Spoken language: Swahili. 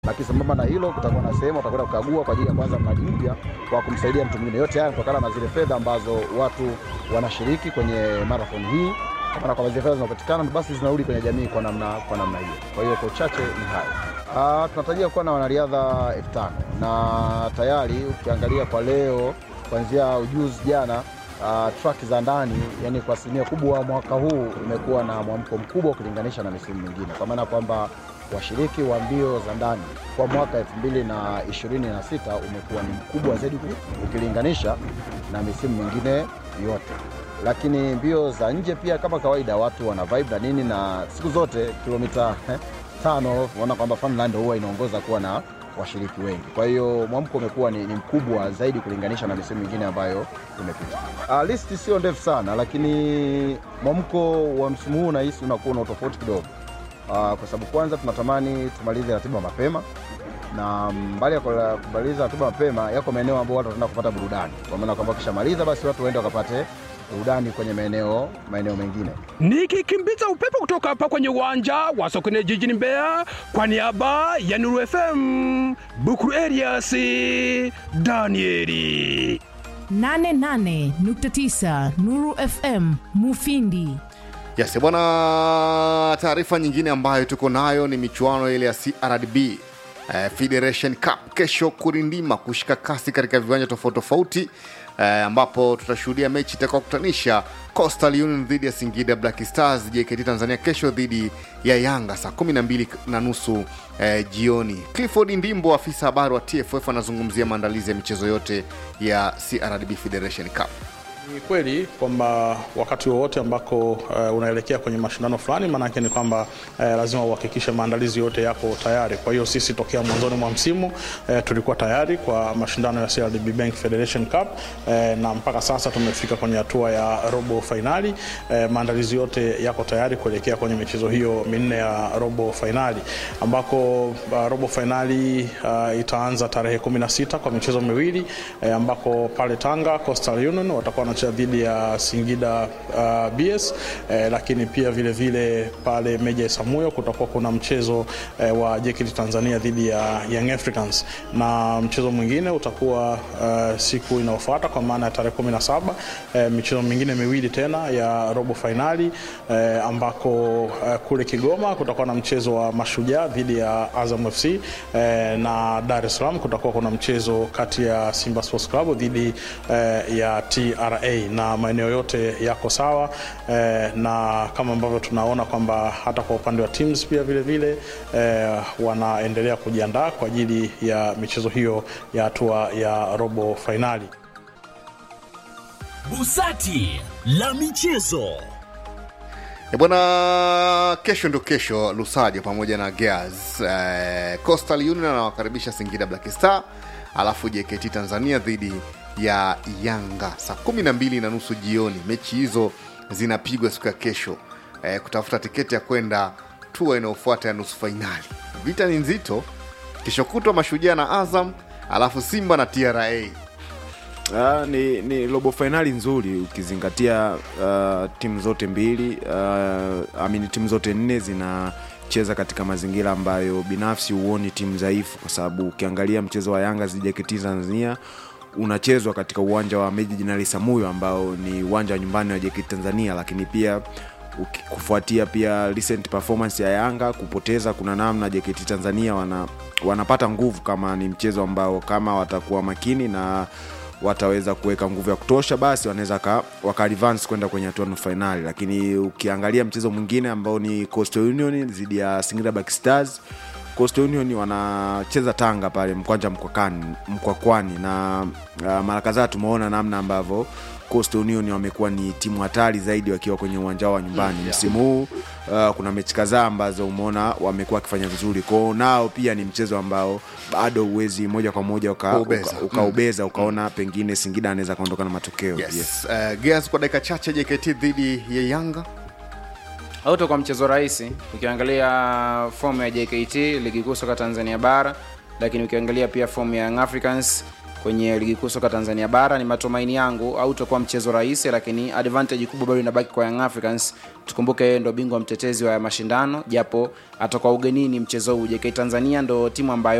lakini sambamba na hilo kutakuwa na sehemu watakwenda kukagua kwa ajili ya kuanza mradi mpya kwa kumsaidia mtu mwingine. Yote haya kutokana na zile fedha ambazo watu wanashiriki kwenye marathon hii, kwa maana kwamba zile fedha zinapatikana basi zinarudi kwenye jamii kwa namna kwa namna hiyo. Kwa hiyo kwa uchache ni hayo. Ah, tunatarajia kuwa na wanariadha elfu tano na tayari ukiangalia kwa leo kuanzia ujuzi jana uh, track za ndani yani kwa asilimia kubwa mwaka huu umekuwa na mwamko mkubwa ukilinganisha na misimu mingine, kwa maana kwamba washiriki wa mbio za ndani kwa mwaka 2026 umekuwa ni mkubwa zaidi ukilinganisha na misimu mingine yote. Lakini mbio za nje pia kama kawaida watu wana vibe na nini, na siku zote kilomita eh, tano unaona kwamba Funland huwa inaongoza kuwa na washiriki wengi. Kwa hiyo mwamko umekuwa ni, ni mkubwa zaidi kulinganisha na misimu mingine ambayo imepita. Uh, listi sio ndefu sana, lakini mwamko wa msimu huu nahisi unakuwa na utofauti kidogo. Uh, kwa sababu kwanza tunatamani tumalize ratiba mapema na mbali ya kula- kumaliza ratiba mapema, yako maeneo ambayo watu wataenda kupata burudani, kwa maana kwamba wakishamaliza basi watu waende wakapate burudani kwenye maeneo maeneo mengine. nikikimbiza upepo kutoka hapa kwenye uwanja wa Sokoine jijini Mbeya kwa niaba ya Nuru FM Bukuru Elias Danieli. 88.9 Nuru FM Mufindi. Yes, bwana, taarifa nyingine ambayo tuko nayo ni michuano ile ya CRDB eh, Federation Cup kesho kurindima kushika kasi katika viwanja tofauti tofauti eh, ambapo tutashuhudia mechi itakayokutanisha Coastal Union dhidi ya Singida Black Stars, JKT Tanzania kesho dhidi ya Yanga saa 12 na nusu eh, jioni. Clifford Ndimbo, afisa habari wa TFF, anazungumzia maandalizi ya michezo yote ya CRDB Federation Cup. Ni kweli kwamba wakati wowote ambako uh, unaelekea kwenye mashindano fulani, maanake ni kwamba uh, lazima uhakikishe maandalizi yote yako tayari. Kwa hiyo sisi tokea mwanzoni mwa msimu uh, tulikuwa tayari kwa mashindano ya CRDB Bank Federation Cup uh, na mpaka sasa tumefika kwenye hatua ya robo fainali. Uh, maandalizi yote yako tayari kuelekea kwenye michezo hiyo minne ya robo fainali ambako uh, robo fainali uh, itaanza tarehe 16 kwa michezo miwili uh, ambako pale Tanga Coastal Union watakuwa wanacheza dhidi ya Singida uh, BS eh, lakini pia vile vile pale Meja Isamuyo kutakuwa kuna mchezo eh, wa JKT Tanzania dhidi ya Young Africans na mchezo mwingine utakuwa uh, siku inayofuata kwa maana ya tarehe 17 eh, michezo mingine miwili tena ya robo fainali eh, ambako eh, kule Kigoma kutakuwa na mchezo wa Mashujaa dhidi ya Azam FC eh, na Dar es Salaam kutakuwa kuna mchezo kati ya Simba Sports Club dhidi eh, ya TRA na maeneo yote yako sawa eh, na kama ambavyo tunaona kwamba hata kwa upande wa teams pia vile vile eh, wanaendelea kujiandaa kwa ajili ya michezo hiyo ya hatua ya robo fainali. Busati la michezo. E bwana, kesho ndo kesho Lusajo pamoja na Gears eh, Coastal Union anawakaribisha Singida Black Star, alafu JKT Tanzania dhidi ya Yanga saa kumi na mbili na nusu jioni. Mechi hizo zinapigwa siku ya kesho eh, kutafuta tiketi ya kwenda tua inayofuata ya nusu fainali. Vita ni nzito, kesho kutwa Mashujaa na Azam, alafu Simba na TRA. Ah, ni, ni robo fainali nzuri ukizingatia uh, timu zote mbili uh, amini timu zote nne zinacheza katika mazingira ambayo binafsi huoni timu dhaifu, kwa sababu ukiangalia mchezo wa Yanga dhidi ya JKT Tanzania unachezwa katika uwanja wa Meja Jenerali Samuyo ambao ni uwanja wa nyumbani wa JKT Tanzania, lakini pia uki- kufuatia pia recent performance ya Yanga kupoteza, kuna namna JKT Tanzania wana, wanapata nguvu kama ni mchezo ambao kama watakuwa makini na wataweza kuweka nguvu ya kutosha, basi wanaweza ka- waka advance kwenda kwenye hatua nusu fainali. Lakini ukiangalia mchezo mwingine ambao ni Coastal Union dhidi ya Singida Black Stars, Coastal Union wanacheza Tanga pale mkwanja mkwakani, mkwakwani na uh, mara kadhaa tumeona namna ambavyo Coastal Union wamekuwa ni timu hatari zaidi wakiwa kwenye uwanja wao wa nyumbani Mm, yeah. msimu huu. Uh, kuna mechi kadhaa ambazo umeona wamekuwa wakifanya vizuri kwao, nao pia ni mchezo ambao bado uwezi moja kwa moja uka- Kuubeza. uka- ukaubeza uka ukaona pengine Singida anaweza kaondoka na matokeo Yes. Yes. Uh, Gears kwa dakika chache, JKT dhidi ya Yanga. auto kwa mchezo rahisi ukiangalia fomu ya jkt ligi kuu soka tanzania bara lakini ukiangalia pia fomu ya Young africans kwenye ligi kuu soka Tanzania bara. Ni matumaini yangu au utakuwa mchezo rahisi, lakini advantage kubwa bado inabaki kwa Young Africans. Tukumbuke yeye ndo bingwa mtetezi wa mashindano, japo atakuwa ugenini mchezo huu. JK Tanzania ndo timu ambayo